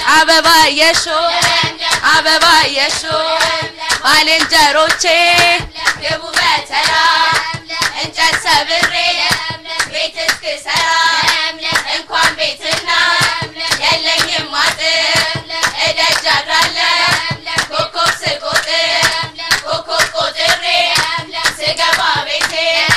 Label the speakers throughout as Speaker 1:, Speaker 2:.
Speaker 1: አበባ የሾ አበባ የሾ ባልንጀሮቼ ግቡ በተራ እንጨት ሰብሬ ቤት እስክሰራ እንኳን ቤትና የለኝም አጥር እደጅ አድራለሁ ኮከብ ስቆጥር ኮከብ ቆጥሬ ስገባ ቤቴ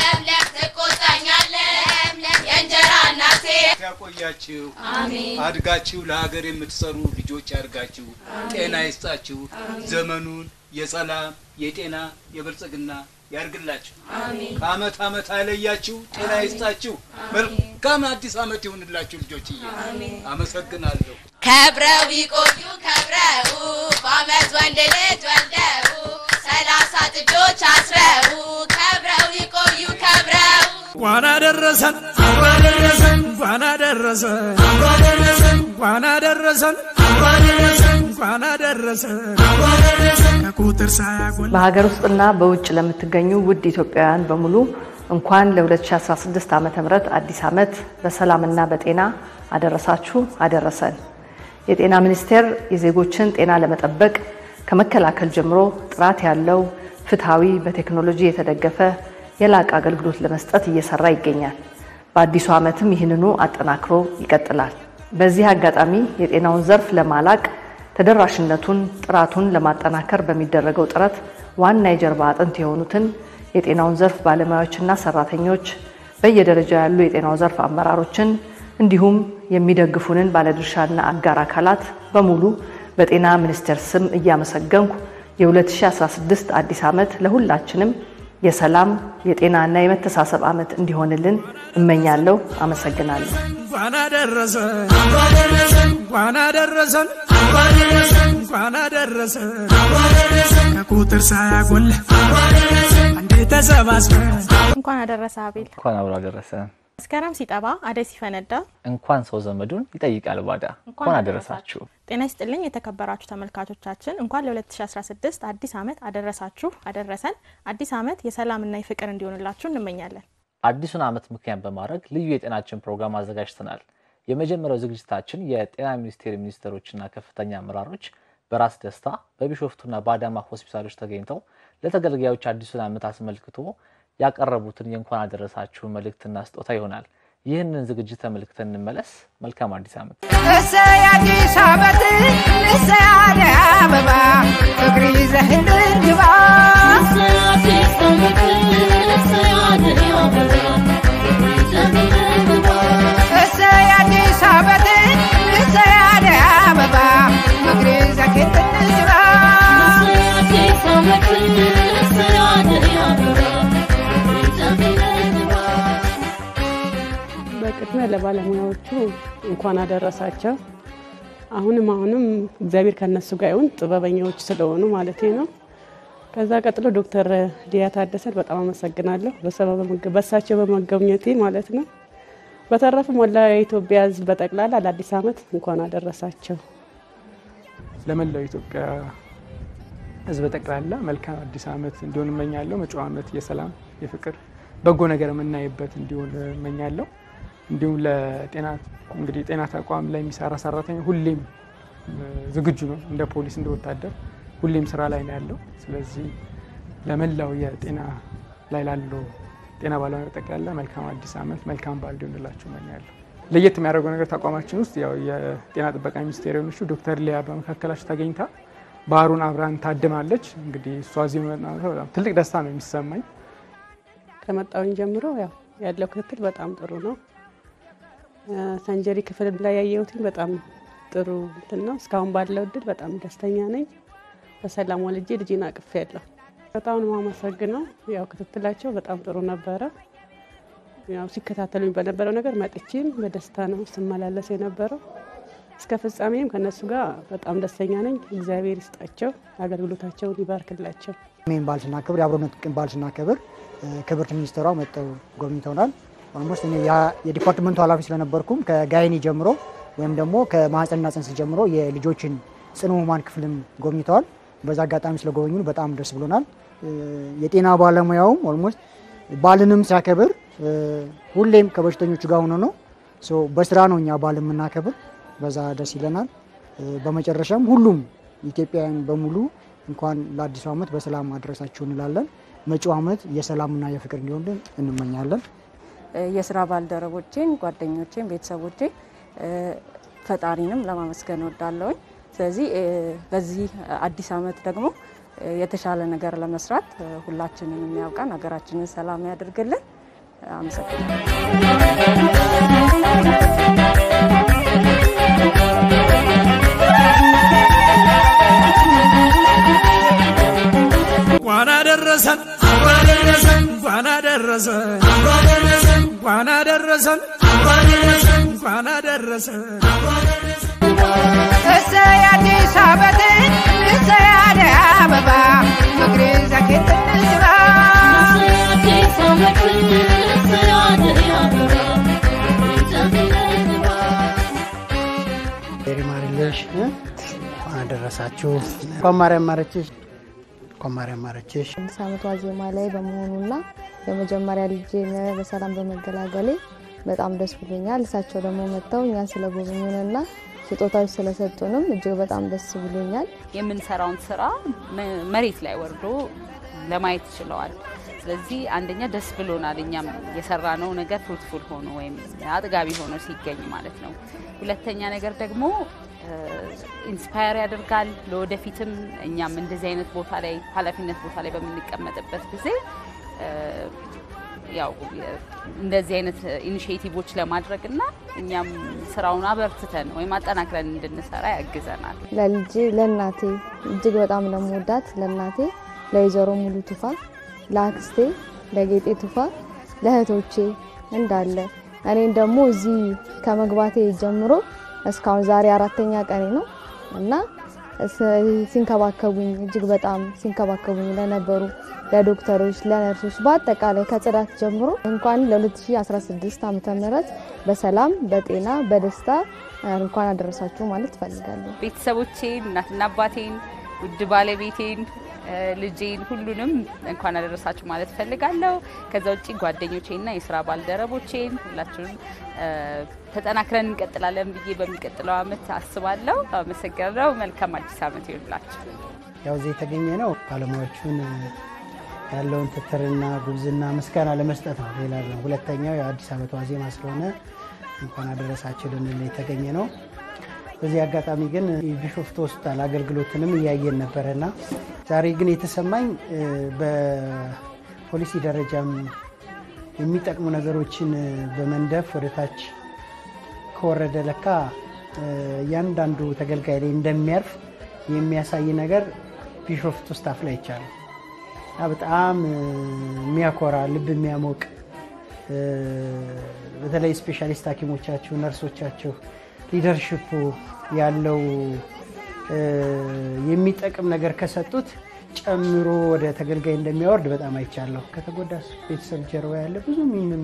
Speaker 1: ትቆጣኛለህ የእንጀራ እናቴ
Speaker 2: ያቆያችሁ አድጋችሁ ለሀገር የምትሰሩ ልጆች ያድርጋችሁ። ጤና ይስጣችሁ። ዘመኑን የሰላም የጤና የብልጽግና ያርግላችሁ። ከአመት አመት አይለያችሁ። ጤና ይስጣችሁ። መልካም አዲስ አመት ይሁንላችሁ ልጆችዬ። አመሰግናለሁ።
Speaker 1: ከብረው ይቆዩ ከብረው በአመት ወንድ ልጅ ወልደው ሰላሳ ጥጆች አስረው ከብረው ይቆዩ ከብረው
Speaker 3: እንኳን አደረሰን እንኳን አደረሰን እንኳን አደረሰን እንኳን አደረሰን ከቁጥር ሳያጎል
Speaker 4: በሀገር ውስጥና በውጭ ለምትገኙ ውድ ኢትዮጵያውያን በሙሉ እንኳን ለ2016 ዓ ም አዲስ ዓመት በሰላምና በጤና አደረሳችሁ አደረሰን። የጤና ሚኒስቴር የዜጎችን ጤና ለመጠበቅ ከመከላከል ጀምሮ ጥራት ያለው ፍትሐዊ፣ በቴክኖሎጂ የተደገፈ የላቀ አገልግሎት ለመስጠት እየሰራ ይገኛል። በአዲሱ ዓመትም ይህንኑ አጠናክሮ ይቀጥላል። በዚህ አጋጣሚ የጤናውን ዘርፍ ለማላቅ ተደራሽነቱን፣ ጥራቱን ለማጠናከር በሚደረገው ጥረት ዋና የጀርባ አጥንት የሆኑትን የጤናውን ዘርፍ ባለሙያዎችና ሰራተኞች፣ በየደረጃው ያሉ የጤናው ዘርፍ አመራሮችን እንዲሁም የሚደግፉንን ባለድርሻና አጋር አካላት በሙሉ በጤና ሚኒስቴር ስም እያመሰገንኩ የ2016 አዲስ ዓመት ለሁላችንም የሰላም የጤናና የመተሳሰብ ዓመት እንዲሆንልን እመኛለሁ። አመሰግናለሁ።
Speaker 3: እንኳን አደረሰን እንኳን አደረሰን እንኳን አደረሰን ከቁጥር ሳያጎል አንዴ ተሰባስበን
Speaker 5: እንኳን አደረሰ አቤል።
Speaker 6: እንኳን አብሮ አደረሰ።
Speaker 5: መስከረም ሲጠባ አደይ ሲፈነዳ
Speaker 6: እንኳን ሰው ዘመዱን ይጠይቃል ባዳ። እንኳን አደረሳችሁ።
Speaker 5: ጤና ይስጥልኝ የተከበራችሁ ተመልካቾቻችን፣ እንኳን ለ2016 አዲስ ዓመት አደረሳችሁ አደረሰን። አዲስ ዓመት የሰላምና የፍቅር እንዲሆንላችሁ እንመኛለን።
Speaker 6: አዲሱን ዓመት ምክንያት በማድረግ ልዩ የጤናችን ፕሮግራም አዘጋጅተናል። የመጀመሪያው ዝግጅታችን የጤና ሚኒስቴር ሚኒስትሮችና ከፍተኛ አመራሮች በራስ ደስታ በቢሾፍቱና በአዳማ ሆስፒታሎች ተገኝተው ለተገልጋዮች አዲሱን ዓመት አስመልክቶ ያቀረቡትን የእንኳን አደረሳችሁ መልእክትና ስጦታ ይሆናል። ይህንን ዝግጅት ተመልክተን እንመለስ። መልካም አዲስ ዓመት።
Speaker 7: እሰይ አዲስ ዓመት እሰይ አደይ አበባ ፍቅር ይዘህልን ግባ እሰይ አዲስ ዓመት እሰይ አደይ አበባ ፍቅር ይዘህልን ግባ
Speaker 8: በቅድሚያ ለባለሙያዎቹ እንኳን አደረሳቸው። አሁንም አሁንም እግዚአብሔር ከነሱ ጋር ይሁን፣ ጥበበኛዎች ስለሆኑ ማለት ነው። ከዛ ቀጥሎ ዶክተር ሊያ ታደሰን በጣም አመሰግናለሁ በሳቸው በመገኘቴ ማለት ነው። በተረፈ ሞላ የኢትዮጵያ ሕዝብ በጠቅላላ ለአዲስ ዓመት እንኳን አደረሳቸው።
Speaker 9: ለመላው ኢትዮጵያ ሕዝብ ጠቅላላ መልካም አዲስ ዓመት እንዲሆን እመኛለሁ። መጪው ዓመት የሰላም የፍቅር በጎ ነገር የምናይበት እንዲሆን እመኛለሁ። እንዲሁም ለጤና እንግዲህ ጤና ተቋም ላይ የሚሰራ ሰራተኛ ሁሌም ዝግጁ ነው። እንደ ፖሊስ እንደ ወታደር ሁሌም ስራ ላይ ነው ያለው። ስለዚህ ለመላው የጤና ላይ ላለው ጤና ባለሙያ ጠቅላላ መልካም አዲስ ዓመት መልካም በዓል እንዲሆንላችሁ እመኛለሁ። ለየት የሚያደርገው ነገር ተቋማችን ውስጥ ያው የጤና ጥበቃ ሚኒስቴር የሆነችው ዶክተር ሊያ በመካከላቸው ተገኝታ ባህሩን አብራን ታድማለች። እንግዲህ እሷ እዚህ መምጣቷ በጣም ትልቅ ደስታ ነው የሚሰማኝ።
Speaker 8: ከመጣውኝ ጀምሮ ያው ያለው ክትትል በጣም ጥሩ ነው። ሰንጀሪ ክፍል ላይ ያየሁትኝ በጣም ጥሩ እንትን ነው። እስካሁን ባለው እድል በጣም ደስተኛ ነኝ። በሰላም ወልጄ ልጄን አቅፍ ያለሁ በጣም ነው የማመሰግነው። ያው ክትትላቸው በጣም ጥሩ ነበረ። ያው ሲከታተሉኝ በነበረው ነገር መጥቼም በደስታ ነው ስመላለስ የነበረው። እስከ ፍጻሜም ከነሱ ጋር በጣም ደስተኛ ነኝ። እግዚአብሔር ይስጣቸው፣ አገልግሎታቸውን ይባርክላቸው።
Speaker 10: ሜን በዓል ስናከብር የአብሮነት ቀን በዓል ስናከብር ክብርት ሚኒስትሯ መጥተው ጎብኝተውናል። ኦልሞስት እኔ የዲፓርትመንቱ ኃላፊ ስለነበርኩም ከጋይኒ ጀምሮ ወይም ደግሞ ከማህፀንና ጽንስ ጀምሮ የልጆችን ጽኑ ህሙማን ክፍልም ጎብኝተዋል። በዛ አጋጣሚ ስለጎበኙን በጣም ደስ ብሎናል። የጤና ባለሙያውም ኦልሞስት በዓልንም ሲያከብር ሁሌም ከበሽተኞቹ ጋር ሆኖ ነው። በስራ ነው እኛ በዓል የምናከብር። በዛ ደስ ይለናል። በመጨረሻም ሁሉም ኢትዮጵያውያን በሙሉ እንኳን ለአዲሱ ዓመት በሰላም አድረሳችሁ እንላለን። መጪው ዓመት የሰላምና የፍቅር እንዲሆን እንመኛለን።
Speaker 11: የስራ ባልደረቦቼን፣ ጓደኞቼን፣ ቤተሰቦቼን ፈጣሪንም ለማመስገን እወዳለሁኝ። ስለዚህ በዚህ አዲስ ዓመት ደግሞ የተሻለ ነገር ለመስራት ሁላችንን የሚያውቀን ሀገራችንን ሰላም ያደርግልን።
Speaker 3: እንኳን አደረሰን እንኳን አደረሰን እንኳን አደረሰን እንኳን አደረሰን
Speaker 7: እሰይ አዲስ ዓመትን እሰይ አደይ አበባ ፍቅር ዘኪት እንዝራ
Speaker 12: ማርለሽ እንኳን አደረሳችሁ። እንኳን ማርያም ማረችሽ። እንኳን ማርያም ማረችሽ።
Speaker 13: አዲስ ዓመት ዋዜማ ላይ በመሆኑና የመጀመሪያ ልጄን በሰላም በመገላገሌ በጣም ደስ ብሎኛል። እሳቸው ደግሞ መጥተው እኛን ስለጎበኙንና ስጦታዎች ስለሰጡንም እጅግ በጣም ደስ ብሎኛል።
Speaker 14: የምንሰራውን ስራ መሬት ላይ ወርዶ ለማየት ችለዋል። ስለዚህ አንደኛ ደስ ብሎናል፣ እኛም የሰራነው ነገር ፍሩትፉል ሆኖ ወይም አጥጋቢ ሆኖ ሲገኝ ማለት ነው። ሁለተኛ ነገር ደግሞ ኢንስፓየር ያደርጋል። ለወደፊትም እኛም እንደዚህ አይነት ቦታ ላይ ኃላፊነት ቦታ ላይ በምንቀመጥበት ጊዜ ያው እንደዚህ አይነት ኢኒሽቲቮች ለማድረግ እና እኛም ስራውን አበርትተን ወይም አጠናክረን እንድንሰራ ያግዘናል።
Speaker 13: ለልጄ ለእናቴ እጅግ በጣም ለመወዳት ለእናቴ ለወይዘሮ ሙሉ ቱፋ፣ ለአክስቴ ለጌጤ ቱፋ፣ ለእህቶቼ እንዳለ እኔን ደግሞ እዚህ ከመግባቴ ጀምሮ እስካሁን ዛሬ አራተኛ ቀኔ ነው እና ሲንከባከቡኝ እጅግ በጣም ሲንከባከቡኝ ለነበሩ ለዶክተሮች፣ ለነርሶች በአጠቃላይ ከጽዳት ጀምሮ እንኳን ለ2016 ዓመተ ምህረት በሰላም በጤና በደስታ እንኳን አደረሳችሁ ማለት እፈልጋለሁ።
Speaker 14: ቤተሰቦቼን፣ እናትና አባቴን፣ ውድ ባለቤቴን፣ ልጄን ሁሉንም እንኳን አደረሳችሁ ማለት እፈልጋለሁ። ከዛ ውጭ ጓደኞቼና የስራ ባልደረቦቼን ሁላችሁንም ተጠናክረን እንቀጥላለን ብዬ በሚቀጥለው አመት አስባለሁ። አመሰግናለሁ። መልካም አዲስ አመት ይሁንላችሁ።
Speaker 12: ያው እዚህ የተገኘ ነው ባለሙያዎቹን ያለውን ትትርና ጉብዝና ምስጋና ለመስጠት ነው። ሌላ ነው። ሁለተኛው የአዲስ ዓመት ዋዜማ ስለሆነ እንኳን አደረሳችሁ ልንል የተገኘ ነው። በዚህ አጋጣሚ ግን የቢሾፍቱ ሆስፒታል አገልግሎትንም እያየን ነበረና ዛሬ ግን የተሰማኝ በፖሊሲ ደረጃም የሚጠቅሙ ነገሮችን በመንደፍ ወደ ታች ከወረደ ለካ እያንዳንዱ ተገልጋይ ላይ እንደሚያርፍ የሚያሳይ ነገር ቢሾፍቱ ስታፍ ላይ ይቻላል። በጣም የሚያኮራ ልብ የሚያሞቅ በተለይ ስፔሻሊስት ሐኪሞቻችሁ ነርሶቻችሁ ሊደርሽፑ ያለው የሚጠቅም ነገር ከሰጡት ጨምሮ ወደ ተገልጋይ እንደሚያወርድ በጣም አይቻለሁ። ከተጎዳ ቤተሰብ ጀርባ ያለ ብዙ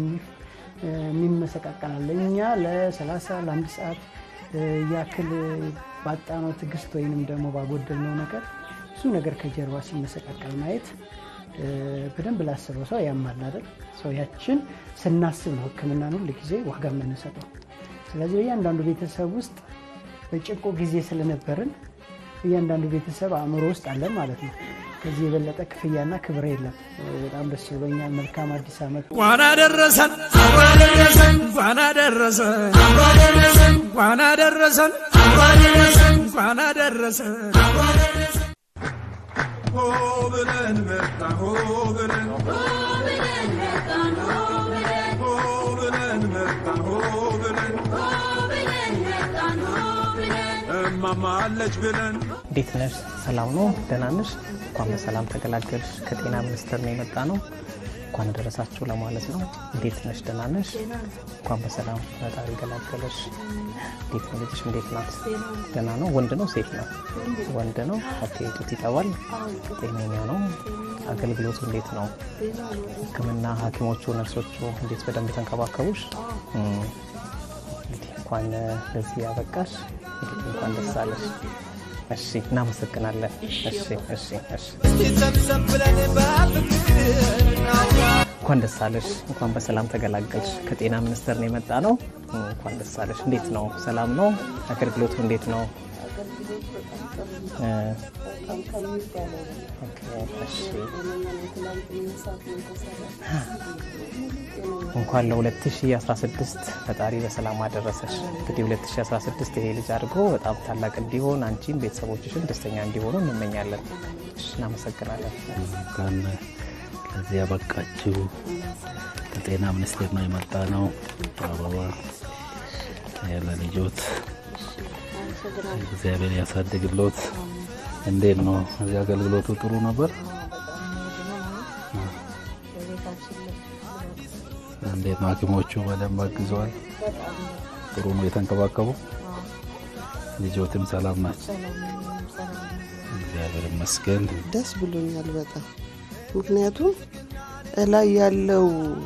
Speaker 12: የሚመሰቃቀላለ እኛ ለ30 ለአንድ ሰዓት ያክል ባጣነው ትዕግስት ወይንም ደግሞ ባጎደልነው ነገር ብዙ ነገር ከጀርባ ሲመሰቃቀል ማየት በደንብ ላስበው ሰው ያማል አይደል? ሰው ያችን ስናስብ ነው ሕክምናን ሁል ጊዜ ዋጋ የምንሰጠው። ስለዚህ በእያንዳንዱ ቤተሰብ ውስጥ በጭቆ ጊዜ ስለነበርን እያንዳንዱ ቤተሰብ አእምሮ ውስጥ አለን ማለት ነው። ከዚህ የበለጠ ክፍያና ክብር የለም። በጣም ደስ ብሎኛል። መልካም አዲስ ዓመት።
Speaker 3: እንኳን አደረሰን እንኳን አደረሰን እንኳን አደረሰን እንኳን አደረሰን
Speaker 15: ሆ ብለን መጣን ሆ ብለን ሆ ብለን መጣን ሆ ብለን ሆ ብለን መጣን ሆ ብለን ሆ ብለን መጣን ሆ ብለን እማማ አለች ብለን
Speaker 16: እንዴት ነሽ? ሰላም ነው? ደህና ነሽ? እንኳን በሰላም ተገላገልሽ። ከጤና ሚኒስቴር ነው የመጣ ነው። እንኳን ደረሳችሁ ለማለት ነው። እንዴት ነሽ? ደህና ነሽ? እንኳን በሰላም ፈጣሪ ገላገለሽ። እንዴት ነው ልጅሽ? እንዴት ናት? ደህና ነው? ወንድ ነው ሴት ነው? ወንድ ነው። ኦኬ። ጡት ይጠባል? ጤነኛ ነው? አገልግሎቱ እንዴት ነው? ሕክምና ሐኪሞቹ ነርሶቹ እንዴት በደንብ ተንከባከቡሽ? እንግዲህ እንኳን ለዚህ ያበቃሽ። እንግዲህ እንኳን ደስ አለሽ። እሺ፣ እናመሰግናለን። እሺ፣ እሺ፣ እሺ።
Speaker 15: ሰብሰብ ብለን በፍቅር
Speaker 16: እንኳን ደስ አለሽ። እንኳን በሰላም ተገላገልሽ። ከጤና ሚኒስቴር ነው የመጣ ነው። እንኳን ደስ አለሽ። እንዴት ነው? ሰላም ነው? አገልግሎቱ እንዴት ነው? እ፣ ኦኬ፣ እሺ። እንኳን ለ2016 ፈጣሪ በሰላም አደረሰሽ። እንግዲህ 2016 ይሄ ልጅ አድርጎ በጣም ታላቅ እንዲሆን አንቺም ቤተሰቦችሽም ደስተኛ እንዲሆኑ እንመኛለን። እሺ፣ እናመሰግናለን።
Speaker 17: እንኳን ለዚህ ያበቃችሁ ከጤና ሚኒስቴር ነው የመጣ ነው። አበባ ለልጆት እግዚአብሔር ያሳድግሎት። እንዴት ነው እዚህ አገልግሎቱ ጥሩ ነበር? እንዴት ነው ሐኪሞቹ በደንብ አግዘዋል? ጥሩ ነው የተንከባከቡ? ልጆትም ሰላም ናቸው? እግዚአብሔር ይመስገን።
Speaker 18: ደስ ብሎኛል በጣም ምክንያቱም እላይ ያለው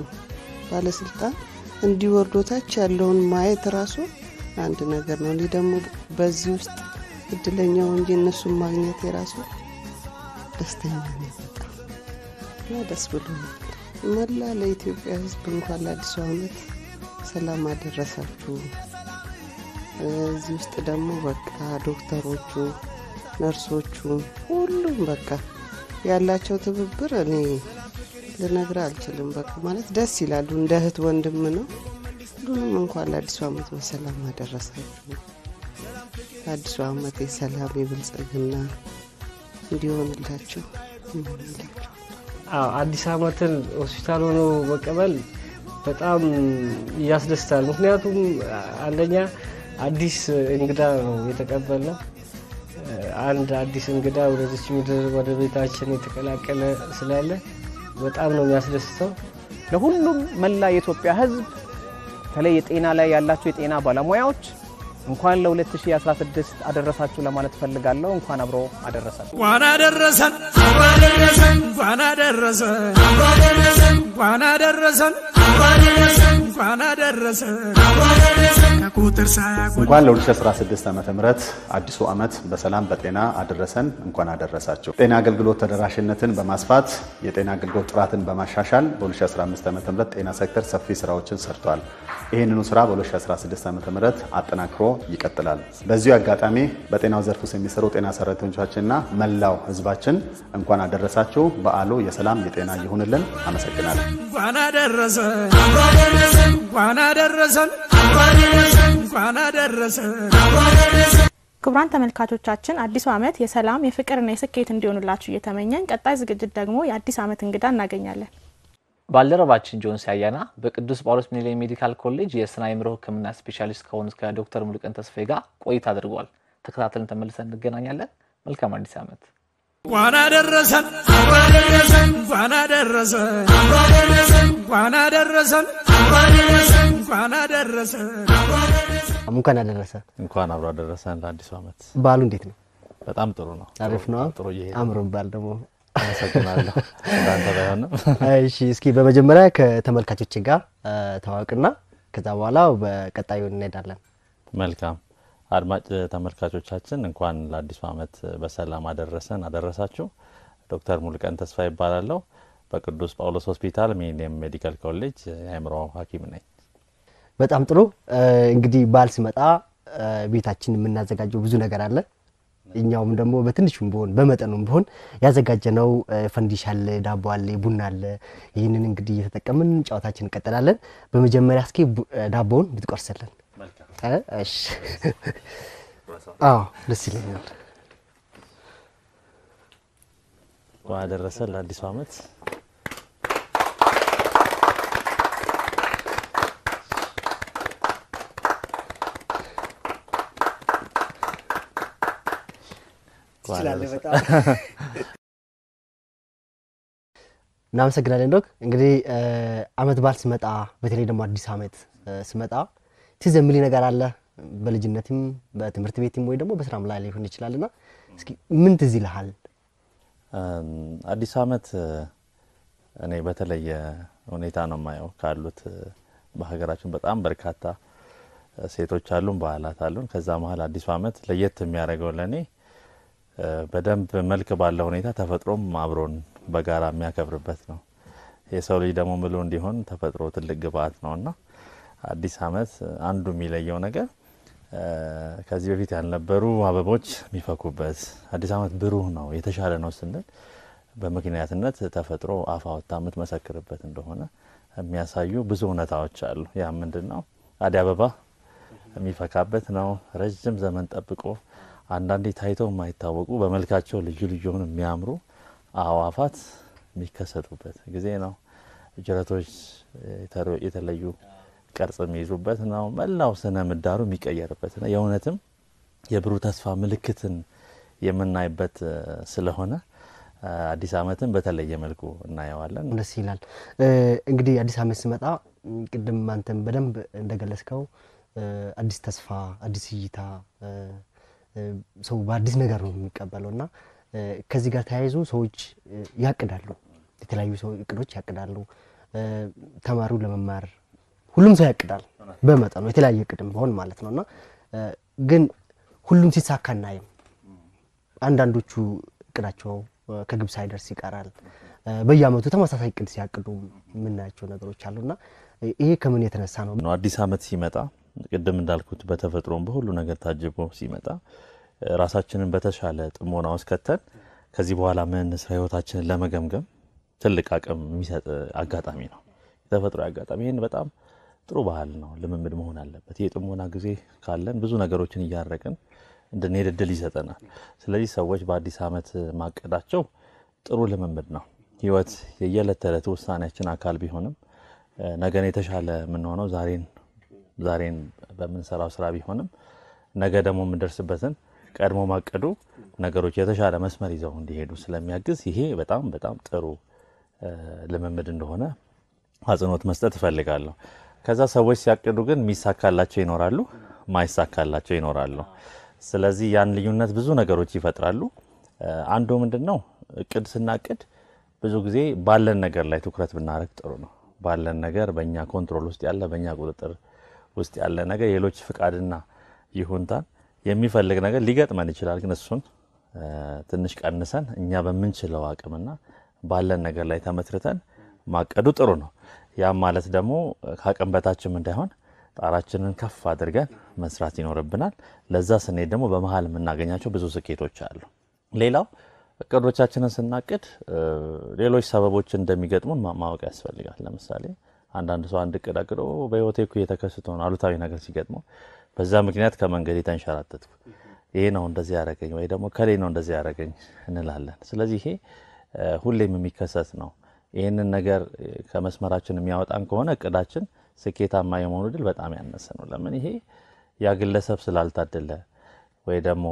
Speaker 18: ባለስልጣን እንዲወርዶ ታች ያለውን ማየት ራሱ አንድ ነገር ነው። እኔ ደግሞ በዚህ ውስጥ እድለኛው እንጂ እነሱን ማግኘት የራሱ ደስተኛ ነኝ በጣም እና ደስ ብሎኛል። መላ ለኢትዮጵያ ሕዝብ እንኳን ለአዲሱ ዓመት ሰላም አደረሳችሁ። እዚህ ውስጥ ደግሞ በቃ ዶክተሮቹ፣ ነርሶቹ፣ ሁሉም በቃ ያላቸው ትብብር እኔ ልነግር አልችልም። በቃ ማለት ደስ ይላሉ። እንደ እህት ወንድም ነው። ሁሉንም እንኳን ለአዲሱ ዓመት በሰላም አደረሳችሁ። ለአዲሱ ዓመት የሰላም የብልጽግና እንዲሆንላችሁ እመኛለሁ።
Speaker 19: አዎ አዲስ ዓመትን ሆስፒታል ሆኖ መቀበል በጣም ያስደስታል። ምክንያቱም አንደኛ አዲስ እንግዳ ነው የተቀበልነው። አንድ አዲስ እንግዳ ወደዚች ምድር ወደ ቤታችን የተቀላቀለ ስላለ በጣም ነው የሚያስደስተው።
Speaker 16: ለሁሉም መላ የኢትዮጵያ ሕዝብ በተለይ የጤና ላይ ያላቸው የጤና ባለሙያዎች እንኳን ለ2016 አደረሳችሁ ለማለት ፈልጋለሁ። እንኳን አብሮ አደረሳችሁ።
Speaker 3: እንኳን አደረሰን እንኳን አደረሰን እንኳን አደረሰን እንኳን አደረሰን እንኳን አደረሰን ከቁጥር ሳያጎል
Speaker 20: እንኳን ለ2016 ዓ ም አዲሱ ዓመት በሰላም በጤና አደረሰን። እንኳን አደረሳቸው። ጤና አገልግሎት ተደራሽነትን በማስፋት የጤና አገልግሎት ጥራትን በማሻሻል በ2015 ዓ ም ጤና ሴክተር ሰፊ ስራዎችን ሰርቷል። ይህንኑ ስራ በ2016 ዓ ም አጠናክሮ ይቀጥላል። በዚሁ አጋጣሚ በጤናው ዘርፍ ውስጥ የሚሰሩ ጤና ሰራተኞቻችንና መላው ህዝባችን እንኳን አደረሳችሁ። በዓሉ የሰላም የጤና ይሁንልን። አመሰግናለሁ።
Speaker 3: እንኳን አደረሰን እንኳን አደረሰን እንኳን አደረሰን
Speaker 5: ክቡራን ተመልካቾቻችን አዲሱ ዓመት የሰላም የፍቅርና የስኬት እንዲሆኑላችሁ እየተመኘን ቀጣይ ዝግጅት ደግሞ የአዲስ ዓመት እንግዳ እናገኛለን።
Speaker 6: ባልደረባችን ጆን ሲያያና በቅዱስ ጳውሎስ ሚኒሊክ ሜዲካል ኮሌጅ የስነ አእምሮ ሕክምና ስፔሻሊስት ከሆኑት ከዶክተር ሙሉቀን ተስፋዬ ጋር ቆይታ አድርጓል። ተከታትለን ተመልሰን እንገናኛለን። መልካም አዲስ ዓመት።
Speaker 3: እንኳን አደረሰን እንኳን አደረሰን እንኳን አደረሰን እንኳን አደረሰን እንኳን አደረሰን
Speaker 21: እንኳን አደረሰ።
Speaker 17: እንኳን አብሮ አደረሰን ለአዲሱ ዓመት።
Speaker 21: በዓሉ እንዴት ነው?
Speaker 17: በጣም ጥሩ ነው።
Speaker 21: አሪፍ ነው።
Speaker 17: ጥሩ እየሄደ
Speaker 21: አምሮ ባል ደግሞ
Speaker 17: አመሰግናለሁ። እንዳንተ ባይሆንም
Speaker 21: እሺ፣ እስኪ በመጀመሪያ ከተመልካቾች ጋር ተዋወቅና ከዛ በኋላ በቀጣዩ እንሄዳለን።
Speaker 17: መልካም አድማጭ ተመልካቾቻችን እንኳን ለአዲሱ ዓመት በሰላም አደረሰን አደረሳችሁ። ዶክተር ሙሉቀን ተስፋ ይባላለሁ። በቅዱስ ጳውሎስ ሆስፒታል ሚሊኒየም ሜዲካል ኮሌጅ የአእምሮ ሐኪም ነኝ።
Speaker 21: በጣም ጥሩ። እንግዲህ በዓል ሲመጣ ቤታችን የምናዘጋጀው ብዙ ነገር አለ። እኛውም ደግሞ በትንሹም ቢሆን በመጠኑም ቢሆን ያዘጋጀነው ፈንዲሻ አለ፣ ዳቦ አለ፣ ቡና አለ። ይህንን እንግዲህ እየተጠቀምን ጨዋታችን እንቀጥላለን። በመጀመሪያ እስኪ ዳቦውን ብትቆርስልን። እሺ። አዎ ደስ ይለኛል።
Speaker 17: እንኳን አደረሰን ለአዲሱ ዓመት።
Speaker 21: ትችላለህ በጣም እናመሰግናለን ዶክ። እንግዲህ አመት በዓል ሲመጣ በተለይ ደግሞ አዲስ አመት ሲመጣ ትዝ የሚል ነገር አለ በልጅነትም በትምህርት ቤትም ወይ ደግሞ በስራም ላይ ሊሆን ይችላል እና እስኪ ምን ትዝ ይልሃል?
Speaker 17: አዲስ አመት እኔ በተለየ ሁኔታ ነው የማየው። ካሉት በሀገራችን በጣም በርካታ ሴቶች አሉን፣ ባህላት አሉን። ከዛ መሀል አዲሱ አመት ለየት የሚያደርገው ለእኔ በደንብ መልክ ባለው ሁኔታ ተፈጥሮም አብሮን በጋራ የሚያከብርበት ነው። የሰው ልጅ ደግሞ ምሉ እንዲሆን ተፈጥሮ ትልቅ ግብአት ነው እና አዲስ አመት አንዱ የሚለየው ነገር ከዚህ በፊት ያልነበሩ አበቦች የሚፈኩበት አዲስ ዓመት ብሩህ ነው የተሻለ ነው ስንል በምክንያትነት ተፈጥሮ አፍ አውጥታ የምትመሰክርበት እንደሆነ የሚያሳዩ ብዙ እውነታዎች አሉ። ያ ምንድን ነው? አደይ አበባ የሚፈካበት ነው። ረዥም ዘመን ጠብቆ አንዳንዴ ታይተው የማይታወቁ በመልካቸው ልዩ ልዩ የሆኑ የሚያምሩ አእዋፋት የሚከሰቱበት ጊዜ ነው። ጅረቶች የተለዩ ቅርጽ የሚይዙበት ነው። መላው ስነ ምህዳሩ የሚቀየርበት ነው። የእውነትም የብሩህ ተስፋ ምልክትን የምናይበት ስለሆነ አዲስ ዓመትን በተለየ መልኩ እናየዋለን።
Speaker 21: ደስ ይላል። እንግዲህ አዲስ ዓመት ሲመጣ ቅድም አንተም በደንብ እንደገለጽከው አዲስ ተስፋ፣ አዲስ እይታ ሰው በአዲስ ነገር ነው የሚቀበለው እና ከዚህ ጋር ተያይዞ ሰዎች ያቅዳሉ። የተለያዩ ሰው እቅዶች ያቅዳሉ። ተማሪው ለመማር ሁሉም ሰው ያቅዳል በመጠኑ የተለያየ እቅድም ቢሆን ማለት ነው እና ግን ሁሉም ሲሳካ እናይም። አንዳንዶቹ እቅዳቸው ከግብ ሳይደርስ ይቀራል። በየአመቱ ተመሳሳይ እቅድ ሲያቅዱ የምናያቸው ነገሮች አሉና ይሄ ከምን የተነሳ ነው?
Speaker 17: አዲስ ዓመት ሲመጣ ቅድም እንዳልኩት በተፈጥሮም በሁሉ ነገር ታጅቦ ሲመጣ ራሳችንን በተሻለ ጥሞና ውስጥ ከተን ከዚህ በኋላ ምን ስራ ህይወታችንን ለመገምገም ትልቅ አቅም የሚሰጥ አጋጣሚ ነው። የተፈጥሮ አጋጣሚ ይህን በጣም ጥሩ ባህል ነው፣ ልምምድ መሆን አለበት። የጥሞና ጊዜ ካለን ብዙ ነገሮችን እያረቅን እንድንሄድ እድል ይሰጠናል። ስለዚህ ሰዎች በአዲስ ዓመት ማቀዳቸው ጥሩ ልምምድ ነው። ህይወት የየዕለት ተዕለት ውሳኔያችን አካል ቢሆንም ነገን የተሻለ የምንሆነው ዛሬን ዛሬን በምንሰራው ስራ ቢሆንም ነገ ደግሞ የምንደርስበትን ቀድሞ ማቀዱ ነገሮች የተሻለ መስመር ይዘው እንዲሄዱ ስለሚያግዝ ይሄ በጣም በጣም ጥሩ ልምምድ እንደሆነ አጽንኦት መስጠት እፈልጋለሁ። ከዛ ሰዎች ሲያቅዱ ግን የሚሳካላቸው ይኖራሉ፣ ማይሳካላቸው ይኖራሉ። ስለዚህ ያን ልዩነት ብዙ ነገሮች ይፈጥራሉ። አንዱ ምንድን ነው እቅድ ስናቅድ ብዙ ጊዜ ባለን ነገር ላይ ትኩረት ብናደርግ ጥሩ ነው። ባለን ነገር በእኛ ኮንትሮል ውስጥ ያለ በእኛ ቁጥጥር ውስጥ ያለ ነገር የሌሎች ፍቃድና ይሁንታን የሚፈልግ ነገር ሊገጥመን ይችላል። ግን እሱን ትንሽ ቀንሰን እኛ በምንችለው አቅምና ባለን ነገር ላይ ተመስርተን ማቀዱ ጥሩ ነው። ያም ማለት ደግሞ ከአቅም በታችም እንዳይሆን ጣራችንን ከፍ አድርገን መስራት ይኖርብናል። ለዛ ስንሄድ ደግሞ በመሀል የምናገኛቸው ብዙ ስኬቶች አሉ። ሌላው እቅዶቻችንን ስናቅድ ሌሎች ሰበቦች እንደሚገጥሙን ማወቅ ያስፈልጋል። ለምሳሌ አንዳንድ ሰው አንድ እቅድ አቅዶ በህይወቴ እኮ እየተከሰተ ነው አሉታዊ ነገር ሲገጥመው በዛ ምክንያት ከመንገድ የተንሸራተትኩ ይሄ ነው እንደዚህ ያደረገኝ ወይ ደግሞ ከሌ ነው እንደዚህ ያደረገኝ እንላለን። ስለዚህ ይሄ ሁሌም የሚከሰት ነው። ይህንን ነገር ከመስመራችን የሚያወጣን ከሆነ እቅዳችን ስኬታማ የመሆኑ ድል በጣም ያነሰ ነው። ለምን ይሄ ያ ግለሰብ ስላልታደለ ወይ ደግሞ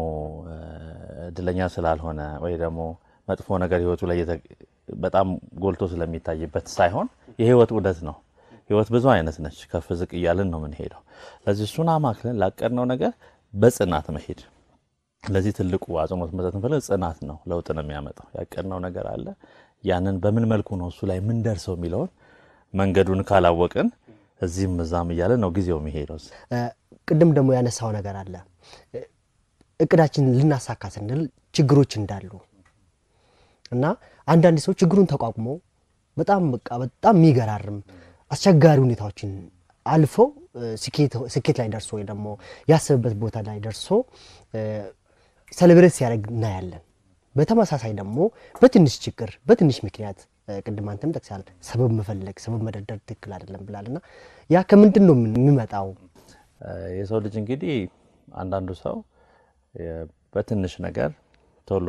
Speaker 17: እድለኛ ስላልሆነ ወይ ደግሞ መጥፎ ነገር ህይወቱ ላይ በጣም ጎልቶ ስለሚታይበት ሳይሆን የህይወት ውደት ነው። ህይወት ብዙ አይነት ነች። ከፍ ዝቅ እያልን ነው የምንሄደው። ለዚህ እሱን አማክለን ላቀድነው ነገር በጽናት መሄድ። ለዚህ ትልቁ አጽንኦት መስጠት እንፈልግ ጽናት ነው ለውጥ ነው የሚያመጣው። ያቀድነው ነገር አለ። ያንን በምን መልኩ ነው እሱ ላይ የምንደርሰው የሚለውን መንገዱን ካላወቅን እዚህም እዛም እያለ ነው ጊዜው የሚሄደው።
Speaker 21: ቅድም ደግሞ ያነሳው ነገር አለ እቅዳችንን ልናሳካ ስንል ችግሮች እንዳሉ እና አንዳንድ ሰው ችግሩን ተቋቁሞ በጣም በቃ በጣም የሚገራርም አስቸጋሪ ሁኔታዎችን አልፈው ስኬት ላይ ደርሶ ወይ ደግሞ ያሰበበት ቦታ ላይ ደርሶ ሰለብሬት ሲያደርግ እናያለን። በተመሳሳይ ደግሞ በትንሽ ችግር በትንሽ ምክንያት ቅድም አንተም ጠቅሳል ሰበብ መፈለግ ሰበብ መደርደር ትክክል አይደለም ብላል እና ያ ከምንድን ነው የሚመጣው?
Speaker 17: የሰው ልጅ እንግዲህ አንዳንዱ ሰው በትንሽ ነገር ቶሎ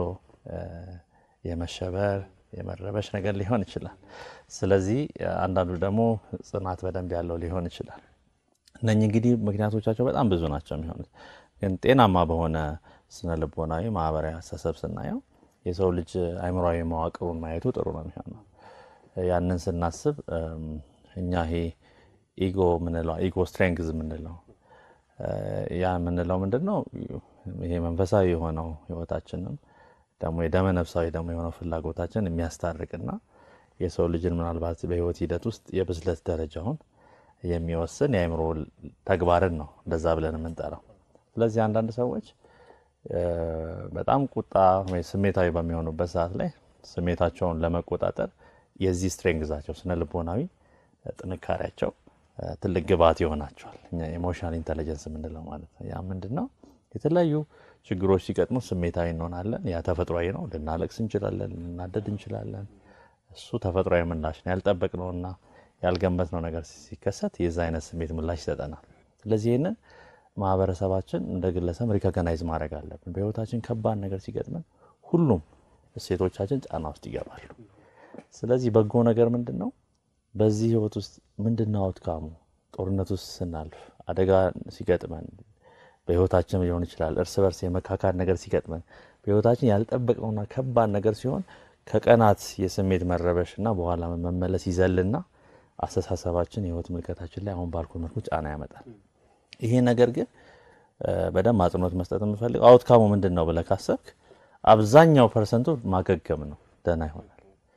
Speaker 17: የመሸበር የመረበሽ ነገር ሊሆን ይችላል። ስለዚህ አንዳንዱ ደግሞ ጽናት በደንብ ያለው ሊሆን ይችላል። እነኚህ እንግዲህ ምክንያቶቻቸው በጣም ብዙ ናቸው የሚሆኑት። ግን ጤናማ በሆነ ስነ ልቦናዊ ማህበራዊ አስተሳሰብ ስናየው የሰው ልጅ አእምሯዊ መዋቅሩን ማየቱ ጥሩ ነው የሚሆነው። ያንን ስናስብ እኛ ይሄ ኢጎ ምንለው ኢጎ ስትሬንግዝ የምንለው ያ የምንለው ምንድን ነው? ይሄ መንፈሳዊ የሆነው ህይወታችንም ደግሞ የደመ ነፍሳዊ ደግሞ የሆነው ፍላጎታችን የሚያስታርቅና የሰው ልጅን ምናልባት በህይወት ሂደት ውስጥ የብስለት ደረጃውን የሚወስን የአእምሮ ተግባርን ነው እንደዛ ብለን የምንጠራው። ስለዚህ አንዳንድ ሰዎች በጣም ቁጣ ወይ ስሜታዊ በሚሆኑበት ሰዓት ላይ ስሜታቸውን ለመቆጣጠር የዚህ ስትሬንግዛቸው ስነ ልቦናዊ ጥንካሬያቸው ትልቅ ግብዓት ይሆናቸዋል። እኛ ኢሞሽናል ኢንቴሊጀንስ የምንለው ማለት ነው። ያ ምንድን ነው? የተለያዩ ችግሮች ሲገጥሙ ስሜታዊ እንሆናለን። ያ ተፈጥሯዊ ነው። ልናለቅስ እንችላለን፣ ልናደድ እንችላለን። እሱ ተፈጥሯዊ ምላሽ ነው። ያልጠበቅነውና ያልገመትነው ነገር ሲከሰት የዛ አይነት ስሜት ምላሽ ይሰጠናል። ስለዚህ ይህንን ማህበረሰባችን እንደ ግለሰብ ሪኮግናይዝ ማድረግ አለብን። በህይወታችን ከባድ ነገር ሲገጥመን ሁሉም እሴቶቻችን ጫና ውስጥ ይገባሉ። ስለዚህ በጎ ነገር ምንድን ነው? በዚህ ህይወት ውስጥ ምንድን ነው አውትካሙ? ጦርነት ውስጥ ስናልፍ፣ አደጋ ሲገጥመን በህይወታችን ሊሆን ይችላል። እርስ በርስ የመካካድ ነገር ሲገጥመን፣ በህይወታችን ያልጠበቅነውና ከባድ ነገር ሲሆን ከቀናት የስሜት መረበሽ እና በኋላ መመለስ ይዘልና አስተሳሰባችን የህይወት ምልከታችን ላይ አሁን ባልኩ መልኩ ጫና ያመጣል። ይሄ ነገር ግን በደንብ አጽንኦት መስጠት የምፈልገው አውትካሙ ምንድን ነው ብለህ ካሰብክ አብዛኛው ፐርሰንቱ ማገገም ነው፣ ደህና ይሆናል።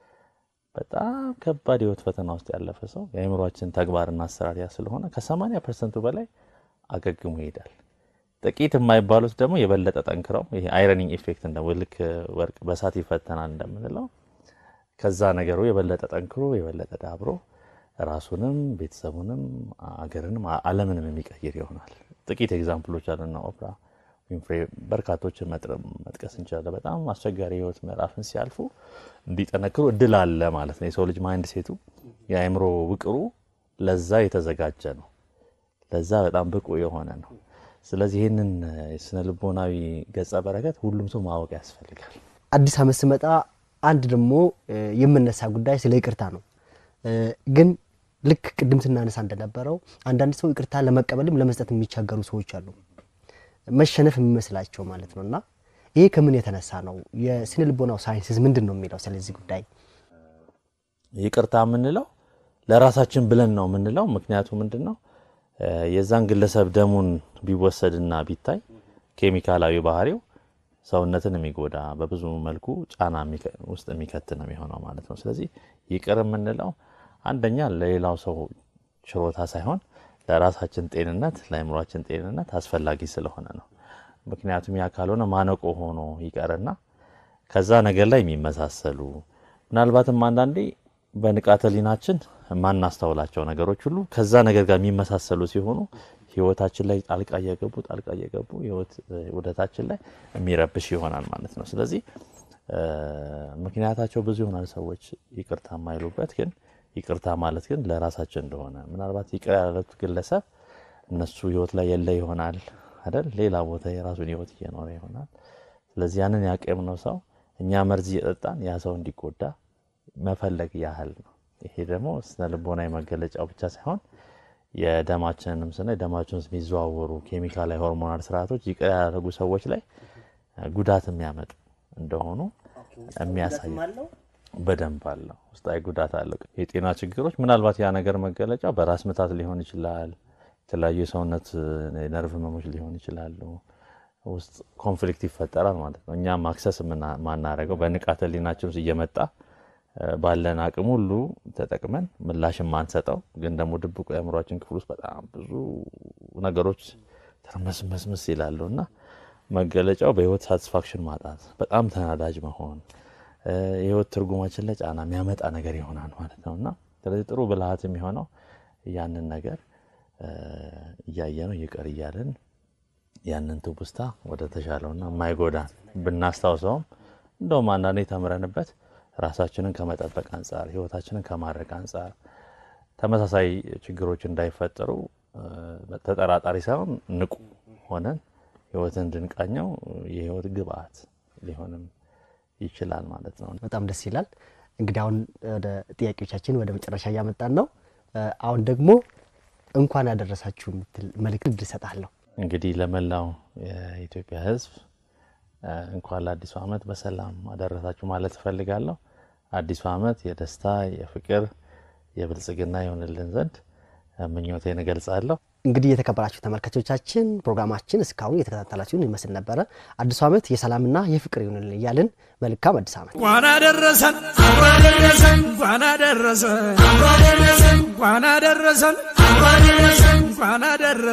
Speaker 17: በጣም ከባድ የህይወት ፈተና ውስጥ ያለፈ ሰው የአእምሯችን ተግባርና አሰራር ያ ስለሆነ ከ80 ፐርሰንቱ በላይ አገግሞ ይሄዳል። ጥቂት የማይባሉት ደግሞ የበለጠ ጠንክረው ይሄ አይረኒንግ ኢፌክት እንደ ልክ ወርቅ በሳት ይፈተናል እንደምንለው ከዛ ነገሩ የበለጠ ጠንክሮ የበለጠ ዳብሮ ራሱንም ቤተሰቡንም አገርንም ዓለምንም የሚቀይር ይሆናል። ጥቂት ኤግዛምፕሎች አሉና ኦፕራ ዊንፍሬ በርካቶችን መጥቀስ እንችላለን። በጣም አስቸጋሪ የህይወት ምዕራፍን ሲያልፉ እንዲጠነክሩ እድል አለ ማለት ነው። የሰው ልጅ ማይንድ ሴቱ የአእምሮ ውቅሩ ለዛ የተዘጋጀ ነው። ለዛ በጣም ብቁ የሆነ ነው። ስለዚህ ይህንን የስነ ልቦናዊ ገጸ በረከት ሁሉም ሰው ማወቅ ያስፈልጋል።
Speaker 21: አዲስ ዓመት ስመጣ አንድ ደግሞ የምነሳ ጉዳይ ስለ ይቅርታ ነው። ግን ልክ ቅድም ስናነሳ እንደነበረው አንዳንድ ሰው ይቅርታ ለመቀበልም ለመስጠት የሚቸገሩ ሰዎች አሉ። መሸነፍ የሚመስላቸው ማለት ነው። እና ይሄ ከምን የተነሳ ነው? የስነ ልቦናው ሳይንስስ ምንድን ነው የሚለው ስለዚህ ጉዳይ?
Speaker 17: ይቅርታ የምንለው ለራሳችን ብለን ነው የምንለው። ምክንያቱ ምንድን ነው? የዛን ግለሰብ ደሙን ቢወሰድና ቢታይ ኬሚካላዊ ባህሪው ሰውነትን የሚጎዳ በብዙ መልኩ ጫና ውስጥ የሚከት ነው የሚሆነው ማለት ነው። ስለዚህ ይቅር የምንለው አንደኛ ለሌላው ሰው ችሮታ ሳይሆን ለራሳችን ጤንነት፣ ለአእምሯችን ጤንነት አስፈላጊ ስለሆነ ነው። ምክንያቱም ያ ካልሆነ ማነቆ ሆኖ ይቀርና ከዛ ነገር ላይ የሚመሳሰሉ ምናልባትም አንዳንዴ በንቃተ ህሊናችን የማናስተውላቸው ነገሮች ሁሉ ከዛ ነገር ጋር የሚመሳሰሉ ሲሆኑ ህይወታችን ላይ ጣልቃ እየገቡ ጣልቃ እየገቡ ህይወት ውደታችን ላይ የሚረብሽ ይሆናል ማለት ነው። ስለዚህ ምክንያታቸው ብዙ ይሆናል ሰዎች ይቅርታ የማይሉበት ግን ይቅርታ ማለት ግን ለራሳችን እንደሆነ ምናልባት ይቅር ያሉት ግለሰብ እነሱ ህይወት ላይ የለ ይሆናል አይደል? ሌላ ቦታ የራሱን ህይወት እየኖረ ይሆናል። ስለዚህ ያንን ያቀምነው ሰው እኛ መርዝ እየጠጣን ያ ሰው እንዲጎዳ መፈለግ ያህል ነው። ይሄ ደግሞ ስነ ልቦናዊ መገለጫው ብቻ ሳይሆን የደማችንንም ስናይ ደማችን ውስጥ የሚዘዋወሩ ኬሚካላዊ ሆርሞናል ስርዓቶች ይቅር ያደረጉ ሰዎች ላይ ጉዳት የሚያመጡ እንደሆኑ የሚያሳይ በደንብ አለው። ውስጣዊ ጉዳት አለው። የጤና ችግሮች ምናልባት ያ ነገር መገለጫው በራስ ምታት ሊሆን ይችላል። የተለያዩ የሰውነት የነርቭ ህመሞች ሊሆን ይችላሉ። ውስጥ ኮንፍሊክት ይፈጠራል ማለት ነው። እኛም አክሰስ ማናደርገው በንቃተ ህሊናችን ውስጥ እየመጣ ባለን አቅም ሁሉ ተጠቅመን ምላሽ የማንሰጠው ግን ደግሞ ድብቁ የአእምሯችን ክፍል ውስጥ በጣም ብዙ ነገሮች ተርመስመስምስ ይላሉ እና መገለጫው በህይወት ሳቲስፋክሽን ማጣት፣ በጣም ተናዳጅ መሆን የህይወት ትርጉማችን ላይ ጫና የሚያመጣ ነገር ይሆናል ማለት ነው እና ስለዚህ ጥሩ ብልሃት የሚሆነው ያንን ነገር እያየ ነው ይቅር እያለን ያንን ትውስታ ወደ ተሻለውና የማይጎዳን ብናስታውሰውም እንደውም አንዳንዴ ተምረንበት ራሳችንን ከመጠበቅ አንጻር ህይወታችንን ከማድረግ አንጻር ተመሳሳይ ችግሮች እንዳይፈጠሩ ተጠራጣሪ ሳይሆን ንቁ ሆነን ህይወትን እንድንቃኘው የህይወት ግብአት ሊሆንም ይችላል ማለት ነው።
Speaker 21: በጣም ደስ ይላል። እንግዲህ አሁን ወደ ጥያቄዎቻችን ወደ መጨረሻ እያመጣን ነው። አሁን ደግሞ እንኳን ያደረሳችሁ የምትል መልእክት እሰጣለሁ።
Speaker 17: እንግዲህ ለመላው የኢትዮጵያ ህዝብ እንኳን ለአዲሱ ዓመት በሰላም አደረሳችሁ ማለት እፈልጋለሁ። አዲሱ ዓመት የደስታ የፍቅር፣ የብልጽግና ይሆንልን ዘንድ ምኞቴን እገልጻለሁ።
Speaker 21: እንግዲህ የተከበራችሁ ተመልካቾቻችን ፕሮግራማችን እስካሁን የተከታተላችሁን ይመስል ነበረ። አዲሱ ዓመት የሰላምና የፍቅር ይሆንልን እያልን መልካም አዲስ ዓመት
Speaker 3: እንኳን አደረሰን አደረሰን እንኳን አደረሰን አደረሰን እንኳን አደረሰን አደረሰን እንኳን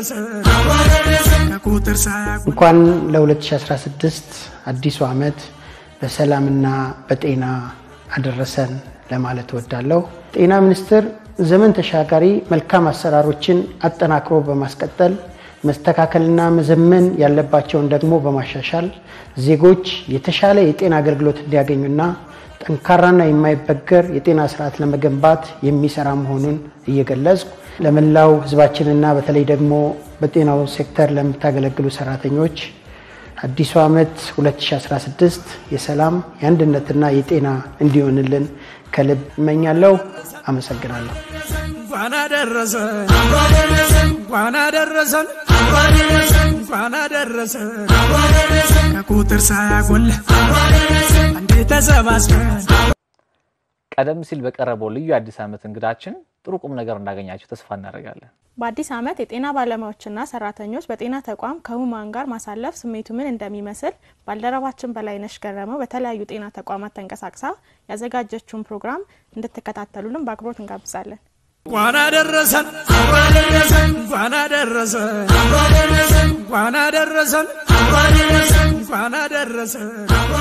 Speaker 3: አደረሰን ከቁጥር ሳያውቁ
Speaker 12: እንኳን ለ2016 አዲሱ ዓመት በሰላምና በጤና አደረሰን ለማለት እወዳለሁ። ጤና ሚኒስቴር ዘመን ተሻጋሪ መልካም አሰራሮችን አጠናክሮ በማስቀጠል መስተካከልና መዘመን ያለባቸውን ደግሞ በማሻሻል ዜጎች የተሻለ የጤና አገልግሎት እንዲያገኙና ጠንካራና የማይበገር የጤና ስርዓት ለመገንባት የሚሰራ መሆኑን እየገለጽኩ ለመላው ሕዝባችንና በተለይ ደግሞ በጤናው ሴክተር ለምታገለግሉ ሰራተኞች አዲሱ ዓመት 2016 የሰላም የአንድነትና የጤና እንዲሆንልን ከልብ እመኛለሁ። አመሰግናለሁ።
Speaker 3: እንኳን አደረሰን እንኳን አደረሰን እንኳን አደረሰን ከቁጥር ሳያጎል አንዴ ተሰባስበን
Speaker 6: ቀደም ሲል በቀረበው ልዩ አዲስ ዓመት እንግዳችን ጥሩ ቁም ነገር እንዳገኛችሁ ተስፋ እናደርጋለን።
Speaker 5: በአዲስ ዓመት የጤና ባለሙያዎችና ሰራተኞች በጤና ተቋም ከህሙማን ጋር ማሳለፍ ስሜቱ ምን እንደሚመስል ባልደረባችን በላይነሽ ገረመው በተለያዩ ጤና ተቋማት ተንቀሳቅሳ ያዘጋጀችውን ፕሮግራም እንድትከታተሉልን በአክብሮት እንጋብዛለን።
Speaker 3: እንኳን አደረሰን እንኳን አደረሰን እንኳን አደረሰን እንኳን አደረሰን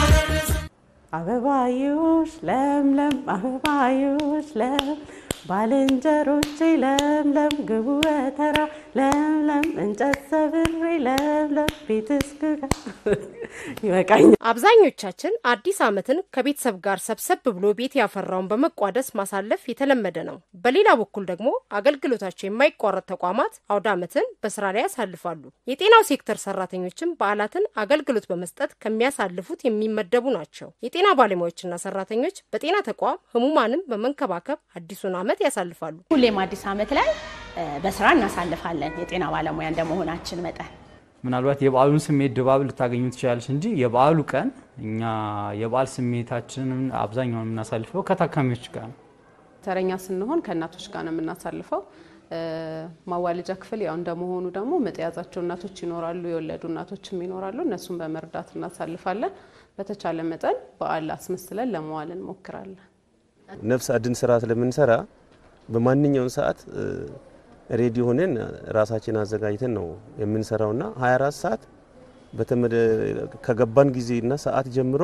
Speaker 2: አበባዮሽ ለምለም አበባዮሽ ለም ባልንጀሮቼ ለምለም ግቡ በተራ ለምለም እንጨት ሰብሬ ለምለም ቤት እስክጋ ይበቃኛል።
Speaker 22: አብዛኞቻችን አዲስ ዓመትን ከቤተሰብ ጋር ሰብሰብ ብሎ ቤት ያፈራውን በመቋደስ ማሳለፍ የተለመደ ነው። በሌላ በኩል ደግሞ አገልግሎታቸው የማይቋረጥ ተቋማት አውደ ዓመትን በስራ ላይ ያሳልፋሉ። የጤናው ሴክተር ሰራተኞችም በዓላትን አገልግሎት በመስጠት ከሚያሳልፉት የሚመደቡ ናቸው። የጤና ባለሙያዎችና ሰራተኞች በጤና ተቋም ህሙማንን በመንከባከብ አዲሱን ዓመት ያሳልፋሉ።
Speaker 23: ሁሌም አዲስ ዓመት ላይ እ፣ በስራ እናሳልፋለን የጤና ባለሙያ እንደመሆናችን መጠን
Speaker 24: ምናልባት የበዓሉን ስሜት ድባብ ልታገኙ ትችላለች እንጂ የበዓሉ ቀን እኛ የበዓል ስሜታችንን አብዛኛውን የምናሳልፈው ከታካሚዎች ጋር ነው።
Speaker 25: ተረኛ ስንሆን ከእናቶች ጋር ነው የምናሳልፈው። እ፣ ማዋለጃ ክፍል ያው እንደመሆኑ ደግሞ ምጥ የያዛቸው እናቶች ይኖራሉ፣ የወለዱ እናቶችም ይኖራሉ። እነሱን በመርዳት እናሳልፋለን። በተቻለ መጠን በዓል አስመስለን ለመዋል እንሞክራለን።
Speaker 26: ነፍስ አድን ስራ ስለምንሰራ በማንኛውም ሰዓት እ፣ ሬዲ ሆነን ራሳችን አዘጋጅተን ነው የምንሰራውና 24 ሰዓት በተመደ ከገባን ጊዜና ሰዓት ጀምሮ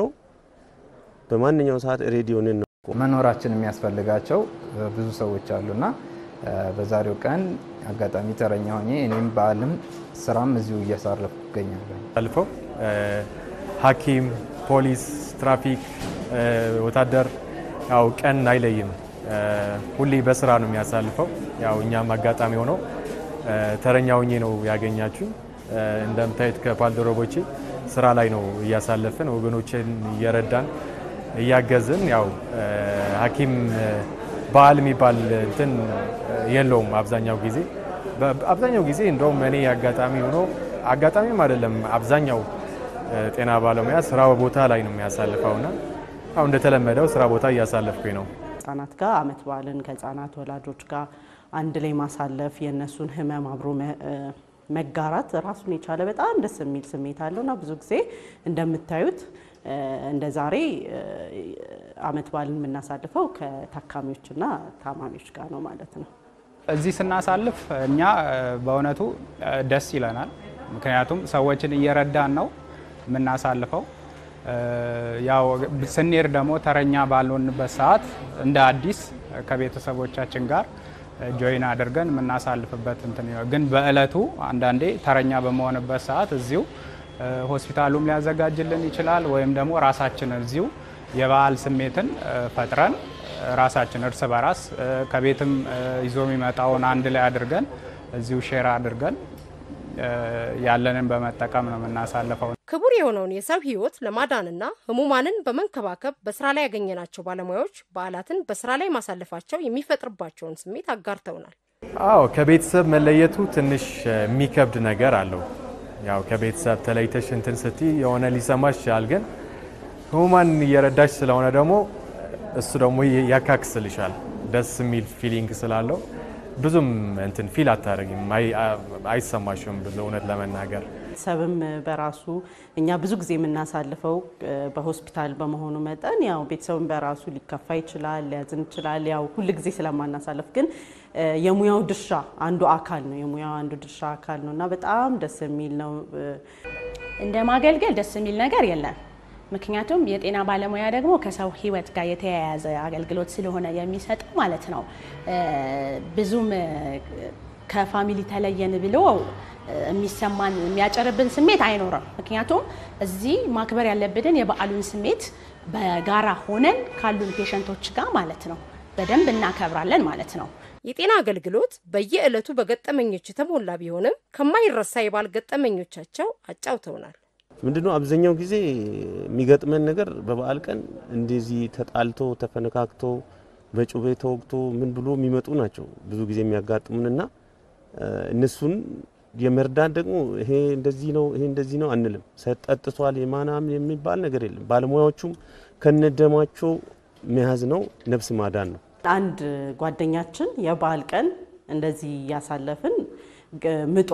Speaker 26: በማንኛውም ሰዓት ሬዲ ሆነን ነው
Speaker 27: መኖራችን የሚያስፈልጋቸው እ፣ ብዙ ሰዎች አሉና እ፣ በዛሬው ቀን አጋጣሚ ተረኛ ሆኜ እኔም በዓልም ስራም እዚሁ እያሳረፍኩ እገኛለሁ።
Speaker 28: አልፈው ሐኪም፣ ፖሊስ፣ ትራፊክ፣ እ፣ ወታደር ያው ቀን አይለይም። እ፣ ሁሌ በስራ ነው የሚያሳልፈው። ያው እኛም አጋጣሚ ሆነው እ፣ ተረኛ ሆኜ ነው ያገኛችሁ። እ፣ እንደምታዩት ከባልደረቦቼ ስራ ላይ ነው እያሳለፍን ወገኖችን እየረዳን እያገዝን ያው እ፣ ሐኪም እ፣ በዓል የሚባል እንትን እ፣ የለውም አብዛኛው ጊዜ በ- አብዛኛው ጊዜ እንደውም እኔ አጋጣሚ ሆኖ አጋጣሚም አይደለም አብዛኛው እ፣ ጤና ባለሙያ ስራ ቦታ ላይ ነው የሚያሳልፈውና አሁን እንደተለመደው ስራ ቦታ እያሳለፍኩኝ ነው።
Speaker 2: ህጻናት ጋር አመት በዓልን ከህጻናት ወላጆች ጋር አንድ ላይ ማሳለፍ የእነሱን ህመም አብሮ መ- እ፣ መጋራት ራሱን የቻለ በጣም ደስ የሚል ስሜት አለው እና ብዙ ጊዜ እንደምታዩት እ፣ እንደ ዛሬ እ፣ አመት በዓልን የምናሳልፈው ከታካሚዎችና ታማሚዎች ጋር ነው ማለት ነው።
Speaker 29: እዚህ ስናሳልፍ እኛ እ፣ በእውነቱ እ፣ ደስ ይለናል። ምክንያቱም ሰዎችን እየረዳን ነው የምናሳልፈው። እ፣ ያው ስንሄድ ደግሞ ተረኛ ባልሆንበት ሰዓት እንደ አዲስ ከቤተሰቦቻችን ጋር ጆይን አድርገን የምናሳልፍበት እንትን ነው። ግን በእለቱ አንዳንዴ ተረኛ በመሆንበት ሰዓት እዚሁ እ፣ ሆስፒታሉም ሊያዘጋጅልን ይችላል ወይም ደግሞ ራሳችን እዚሁ የበዓል ስሜትን እ፣ ፈጥረን እ፣ ራሳችን እርስ በራስ እ፣ ከቤትም እ፣ ይዞ የሚመጣውን አንድ ላይ አድርገን እዚሁ ሼር አድርገን እ፣ ያለንን በመጠቀም ነው የምናሳልፈው።
Speaker 22: ክቡር የሆነውን የሰው ሕይወት ለማዳንና ህሙማንን በመንከባከብ በስራ ላይ ያገኘናቸው ባለሙያዎች በዓላትን በስራ ላይ ማሳለፋቸው የሚፈጥርባቸውን ስሜት አጋርተውናል።
Speaker 28: አዎ ከቤተሰብ መለየቱ ትንሽ እ፣ የሚከብድ ነገር አለው። ያው ከቤተሰብ ተለይተሽ እንትን ስቲ የሆነ ሊሰማሽ ይችላል። ግን ህሙማን እየረዳሽ ስለሆነ ደግሞ እሱ ደግሞ ይ- ያካክስልሻል። ደስ የሚል ፊሊንግ ስላለው ብዙም እንትን ፊል አታደርጊም፣ አይ- አ- አይሰማሽም ብዙ እውነት ለመናገር
Speaker 2: ቤተሰብም በራሱ እኛ ብዙ ጊዜ የምናሳልፈው እ፣ በሆስፒታል በመሆኑ መጠን ያው ቤተሰብም በራሱ ሊከፋ ይችላል፣ ሊያዝን ይችላል። ያው ሁል ጊዜ ስለማናሳልፍ ግን እ፣ የሙያው ድርሻ አንዱ አካል ነው። የሙያው አንዱ ድርሻ አካል ነው እና በጣም ደስ የሚል ነው። እ፣
Speaker 23: እንደ ማገልገል ደስ የሚል ነገር የለም። ምክንያቱም የጤና ባለሙያ ደግሞ ከሰው ሕይወት ጋር የተያያዘ አገልግሎት ስለሆነ የሚሰጠው ማለት ነው። ብዙም ከፋሚሊ ተለየን ብሎ የሚሰማን የሚያጨርብን ስሜት አይኖርም። ምክንያቱም እዚህ ማክበር ያለብንን የበዓሉን ስሜት በጋራ ሆነን ካሉን ፔሸንቶች ጋር ማለት ነው በደንብ እናከብራለን ማለት ነው።
Speaker 22: የጤና አገልግሎት በየዕለቱ በገጠመኞች የተሞላ ቢሆንም ከማይረሳ የበዓል ገጠመኞቻቸው አጫውተውናል።
Speaker 26: ምንድነው አብዛኛው ጊዜ የሚገጥመን ነገር በበዓል ቀን እንደዚህ ተጣልቶ ተፈነካክቶ በጩቤ ተወግቶ ምን ብሎ የሚመጡ ናቸው ብዙ ጊዜ የሚያጋጥሙንና እነሱን የመርዳት ደግሞ ይሄ እንደዚህ ነው ይሄ እንደዚህ ነው አንልም። ሰጠጥቷል የማናም የሚባል ነገር የለም። ባለሙያዎቹም ከነደማቸው መያዝ ነው፣ ነፍስ ማዳን ነው።
Speaker 2: አንድ ጓደኛችን የበዓል ቀን እንደዚህ እያሳለፍን ምጧ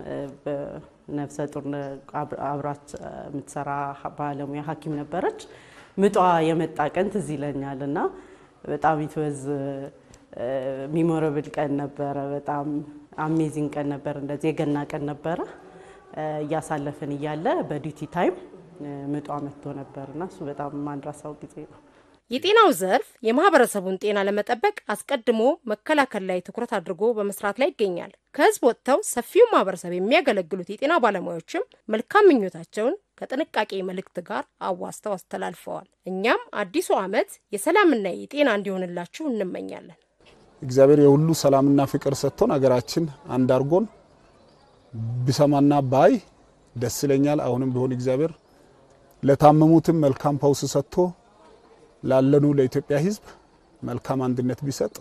Speaker 2: ነፍሰ ጡር አብራት የምትሰራ ባለሙያ ሐኪም ነበረች። ምጧ የመጣ ቀን ትዝ ይለኛል እና በጣም ይትወዝ ሚሞረብል ቀን ነበረ። በጣም አሜዚንግ ቀን ነበር። እንደዚህ የገና ቀን ነበረ። እያሳለፍን እያለ በዲዩቲ ታይም ምጧ መጥቶ ነበር እና እሱ በጣም ማንራሳው ጊዜ ነው።
Speaker 22: የጤናው ዘርፍ የማህበረሰቡን ጤና ለመጠበቅ አስቀድሞ መከላከል ላይ ትኩረት አድርጎ በመስራት ላይ ይገኛል። ከህዝብ ወጥተው ሰፊውን ማህበረሰብ የሚያገለግሉት የጤና ባለሙያዎችም መልካም ምኞታቸውን ከጥንቃቄ መልእክት ጋር አዋስተው አስተላልፈዋል። እኛም አዲሱ ዓመት የሰላምና የጤና እንዲሆንላችሁ እንመኛለን።
Speaker 1: እግዚአብሔር የሁሉ ሰላምና ፍቅር ሰጥቶን ሀገራችን አንድ አድርጎን ቢሰማና ባይ ደስ ይለኛል። አሁንም ቢሆን እግዚአብሔር ለታመሙትም መልካም ፈውስ ሰጥቶ ላለኑ ለኢትዮጵያ ሕዝብ መልካም አንድነት ቢሰጥ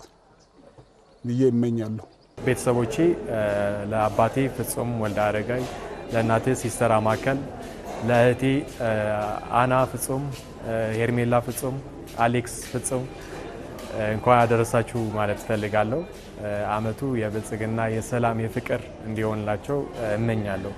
Speaker 1: ብዬ እመኛለሁ።
Speaker 28: ቤተሰቦቼ ለአባቴ ፍጹም ወልደ አረጋይ፣ ለእናቴ ሲስተር አማከል፣ ለእህቴ አና ፍጹም፣ ሄርሜላ ፍጹም፣ አሌክስ ፍጹም እንኳን ያደረሳችሁ ማለት እፈልጋለሁ። አመቱ የብልጽግና የሰላም የፍቅር እንዲሆንላቸው እመኛለሁ።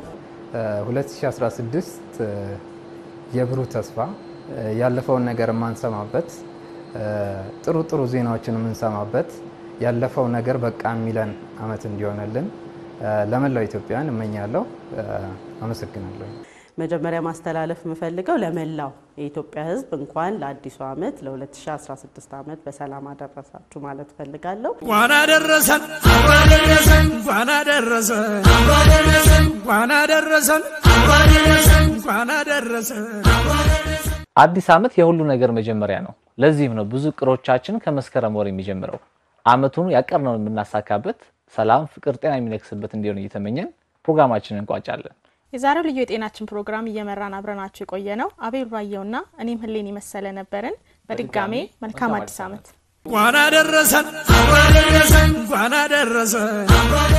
Speaker 27: 2016 የብሩህ ተስፋ ያለፈውን ነገር የማንሰማበት ጥሩ ጥሩ ዜናዎችን የምንሰማበት ያለፈው ነገር በቃ የሚለን አመት እንዲሆንልን ለመላው ኢትዮጵያውያን እመኛለሁ። አመሰግናለሁ።
Speaker 2: መጀመሪያ ማስተላለፍ የምፈልገው ለመላው የኢትዮጵያ ሕዝብ እንኳን ለአዲሱ ዓመት ለ2016 ዓመት በሰላም አደረሳችሁ ማለት እፈልጋለሁ።
Speaker 3: እንኳን አደረሰን እንኳን አደረሰን እንኳን አደረሰን እንኳን አደረሰን እንኳን አደረሰን
Speaker 6: አዲስ ዓመት የሁሉ ነገር መጀመሪያ ነው። ለዚህም ነው ብዙ እቅዶቻችን ከመስከረም ወር የሚጀምረው። ዓመቱን ያቀርነውን የምናሳካበት ሰላም፣ ፍቅር፣ ጤና የሚነግስበት እንዲሆን እየተመኘን ፕሮግራማችንን እንቋጫለን።
Speaker 5: የዛሬው ልዩ የጤናችን ፕሮግራም እየመራን አብረናችሁ የቆየ ነው አቤል ባየውና እኔም ህሌን የመሰለ ነበርን። በድጋሜ መልካም አዲስ ዓመት
Speaker 3: እንኳን አደረሰን እንኳን አደረሰን እንኳን አደረሰን